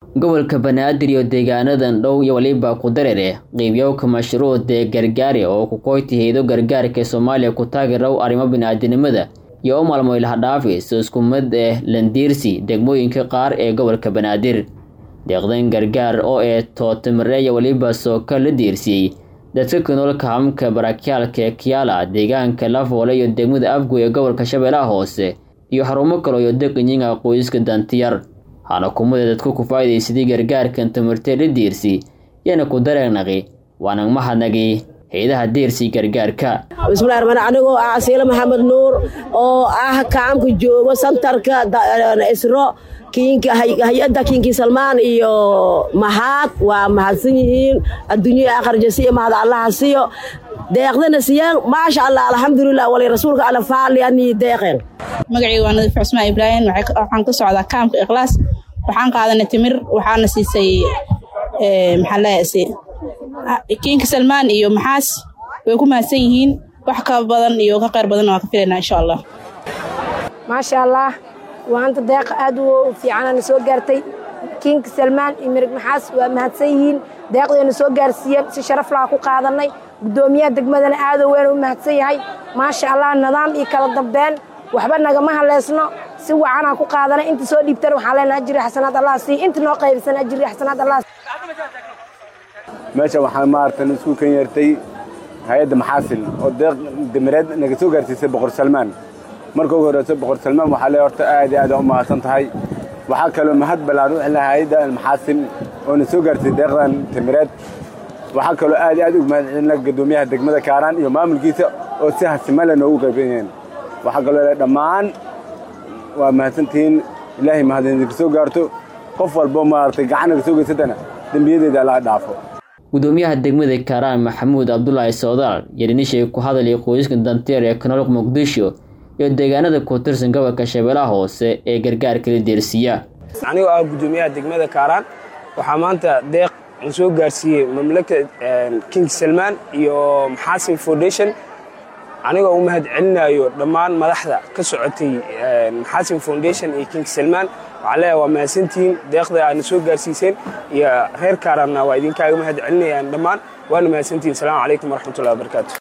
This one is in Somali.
gobolka banaadir iyo deegaanadan dhow iyo waliba ku dareere qiibyowka mashruucdee gargaari oo ku koyti haydo gargaarka soomaaliya ku taageerow arrimo bini'aadanimada iyo u maalmoy lahadhaafi si isku mid ah landiirsi degmooyinka qaar ee gobolka banaadir deeqdan gargaar oo ee tootamareeya weliba sooka la diirsiyey dadka ku nool kahamka barakyaalka ee kiyaala deegaanka lafoole iyo degmada afgoy ee gobolka shabeellaha hoose iyo xarumo kale iyo deqinyiga qoyska dantiyar hana kumada dadku ku faa'iidaysadii gargaarkan tamartee la diirsi yana ku dareenaqi waana mahadnagi hay-adaha diirsi gargaarka bismillahi raxmaan anigoo ah asiile maxamed nuur oo ah kaamka joogo santarka isro kiinka hay-adda kiinkii salmaan iyo mahad waa mahadsan yihiin adduunya akharjasi iyo mahad allaha siyo deeqdana siyaan maasha allah alxamdulilah wali rasuulka alla faalianii deeqeen magacayga waa nadiif cusmaan ibraahim waxaan ka socdaa kaamka ikhlaas waxaan qaadanay timir waxaana siisay maxaa leeyahay kiinka salmaan iyo maxaas way ku mahadsan yihiin wax ka badan iyo ka qayr badanna waan ka filaynaa insha allah maasha allah waanta deeq aad u fiicanana soo gaartay kiinka salmaan iyo mirig maxaas waa mahadsan yihiin deeqdeena soo gaarsiiyeen si sharaf laha ku qaadanay guddoomiyaha degmadana aadoo weyn u mahadsan yahay maasha allah nidaam iyo kala dambeen waxba nagama haleysno si wacanaa ku qaadanay inta soo dhiibtana waxaan leenahay ajiri xasanaad allah sii inta noo qaybsan ajiri xasanaad allah meesha waxaan maaratan isku kan yeertay hay-adda maxaasil oo deeq damireed naga soo gaarsiisay boqor salmaan marka ugu horeyso boqor salmaan waxaa lee horta aad iyo aad u mahadsan tahay waxaa kaloo mahad ballaan u xilnaa hay-adda maxaasil oo na soo gaarsiisay deeqdan damireed waxaa kaloo aad iyo aad ugu mahad celina guddoomiyaha degmada kaaraan iyo maamulkiisa oo si hasimale noogu qaybanyeen waxaa kaloo le dhammaan waa mahadsantihiin ilaahay mahadinka soo gaarto qof walbo maaragtay gacan naga soo geysatana dembiyadeeda allaha dhaafo gudoomiyaha degmada kaaraan maxamuud cabdulaahi soodaal yarinishay ku hadalay qoyska danteer ee kanool muqdisho iyo deegaanada ku tirsan gobolka shabeellaha hoose ee gargaarka la deersiiya anigoo ah guddoomiyaha degmada kaaraan waxaa maanta deeq la soo gaarsiiyey mamlaka king salmaan iyo maxaasin foundation anigoo u mahad celinayo dhammaan madaxda ka socotay maxaasin foundation iyo king salmaan waxaa leeyahay waa mahadsantihiin deeqda aadna soo gaarsiiseen iyo reer kaaraanna waa idinkaaga mahad celinayaan dhammaan waana mahadsantihiin asalaamu calaykum waraxmatullahi wabarakaatu